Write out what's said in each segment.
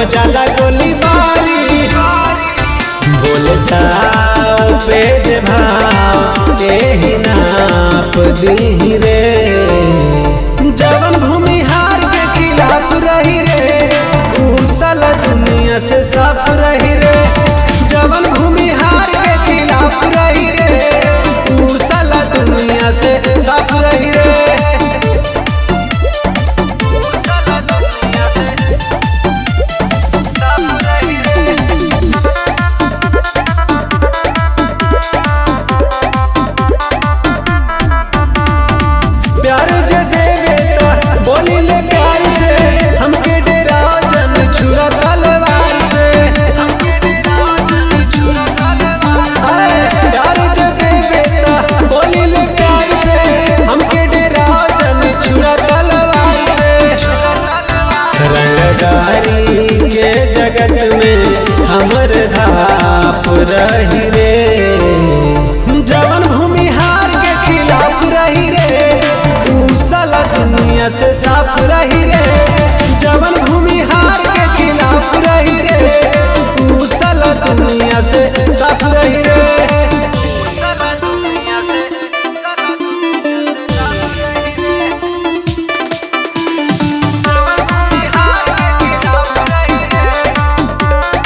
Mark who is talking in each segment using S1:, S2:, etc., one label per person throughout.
S1: हो जाला गोली बारी बोलता पे जे भाव एही नाप दी रे जवन भूमि हार के खिलाफ रही रे ऊ साला दुनिया से साफ रही रे जवन भूमि हार के खिलाफ रही रे ऊ साला दुनिया से साफ रही रे ऊ साला दुनिया से साफ रही रे प्यार जे देवे त बोली ले प्यार से हमके डेरा जन छुरा तलवार से हमके डेरा जन छुरा तलवार से प्यार जे देवे त बोली ले प्यार से हमके डेरा जन छुरा तलवार से रंगदारी के जगत में हमर धाप रही रे जवन भूमि हार के खिलाफ रही रे ऊ साला दुनिया से साफ रही रे जवन भूमि हार के खिलाफ रही रे ऊ साला दुनिया से साफ रही रे ऊ साला दुनिया से साला दुनिया से साफ रही रे जवन भूमि हार के खिलाफ रही रे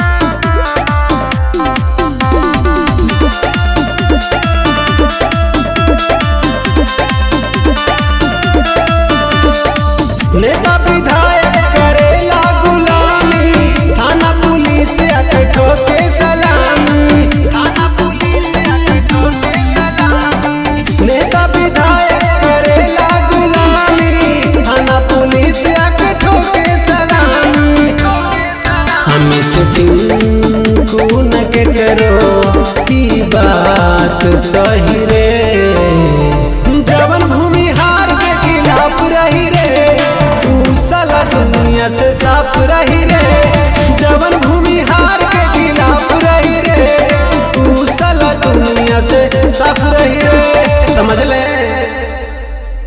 S1: नेता विधायक करेला गुलामी थाना पुलिस आके ठोके सलामी थाना पुलिस आके ठोके सलामी नेता विधायक करेला गुलामी थाना पुलिस आके ठोके सलामी अमित टिंकू न के करो ई बात सही रे जवन भूमि हार के खिलाफ रही रे तू साला दुनिया से साफ रही रे जवन भूमि हार के खिलाफ रही रे तू साला दुनिया से साफ रही रे